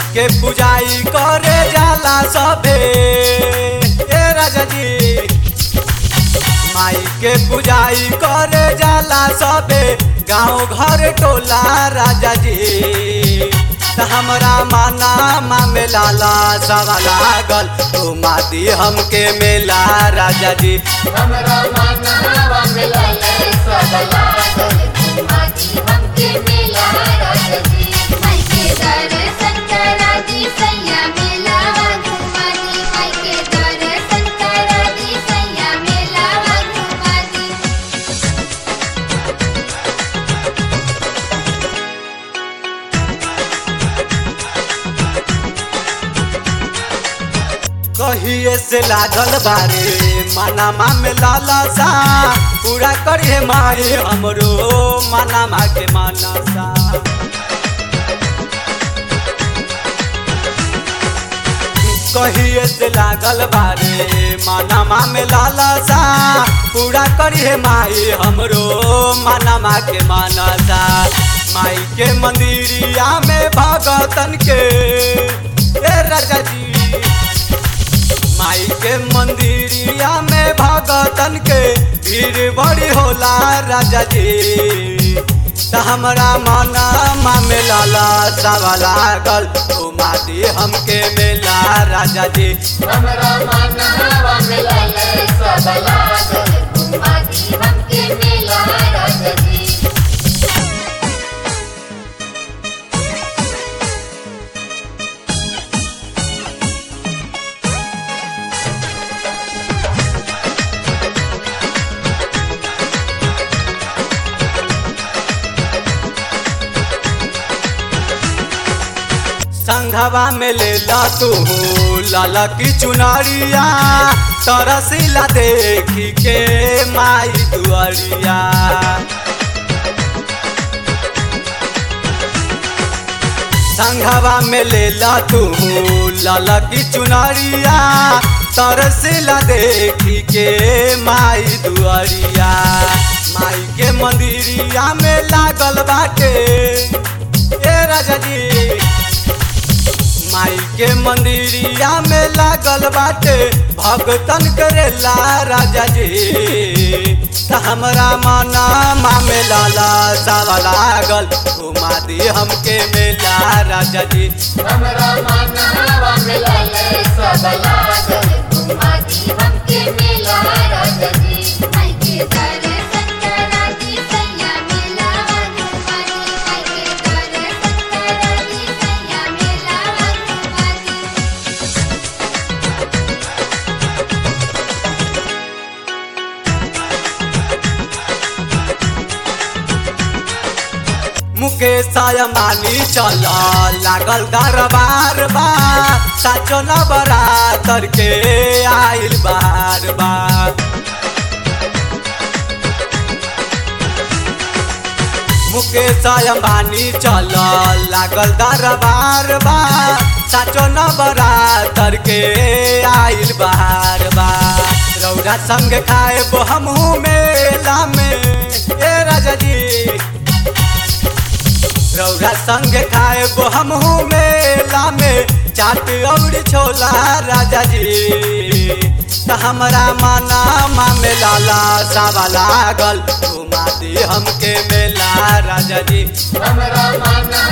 के पुजाई करे जाला सभे ए राजा जी माई के पुजाई करे जाला सभे गाँव घर टोला राजा जी त हमरा माना मा में लाला सवा लागल ओ मादी हमके मेला राजा जी हमरा मनवा मिलले सब लागल माटी हमके मिला राजजी माई के दर्शन करा दी सैया मिलावा घुमादी माई के दर्शन करा दी सैया मिलावा घुमादी कहिए से लागल बारे माना मा में लाला सा पूरा करिए माए हमरो माना मा के माना सा कहिए से लागल बारे माना मा में लाला सा पूरा करिए माई हमरो माना मा के माना सा माई के मंदिरिया में भगतन के ए राजा जी माई के मंदिरिया में भगतन के भीड़ बड़ी होला राजा जी त हमरा मना मा में लाला सावा लागल ओ मादी हमके मेला राजा जी हमरा मनवा मिलले सब लागल माटी हमके मिला राजजी संघवा में ले ला तू लाला की चुनरिया तरसीला देखी के माई दुआरिया संघवा में ले ला तू लाला की चुनरिया तरसीला देखी के माई दुआरिया माई के मंदिरिया में लागल बाटे ए राजा जी माई के मंदिरिया में लागल बाटे भगतन करेला राजा जी त हमरा मना मा में लाला सावा लागल घुमा दी हमके मेला राजा जी हमरा मनवा मिलले सब लागल माटी हमके मिला राजजी माई के दर्शन करा दी सैया मिलावा घुमादी माई के दर्शन करा दी सैया मिलावा घुमादी मुकेश मानी चल लागल दरबार बा साचो न बरातर के आइल बार बा मुकेश अंबानी चल लागल दरबार बा साचो न बरातर के आइल बार बा रौरा संग खाए हमहू मेला में ए राजा जी रौरा संग खाए हमहू मेला में चाट और छोला राजा जी त हमरा माना मा में लाला सावा लागल घुमा दी हमके मेला राजा जी हमरा मनवा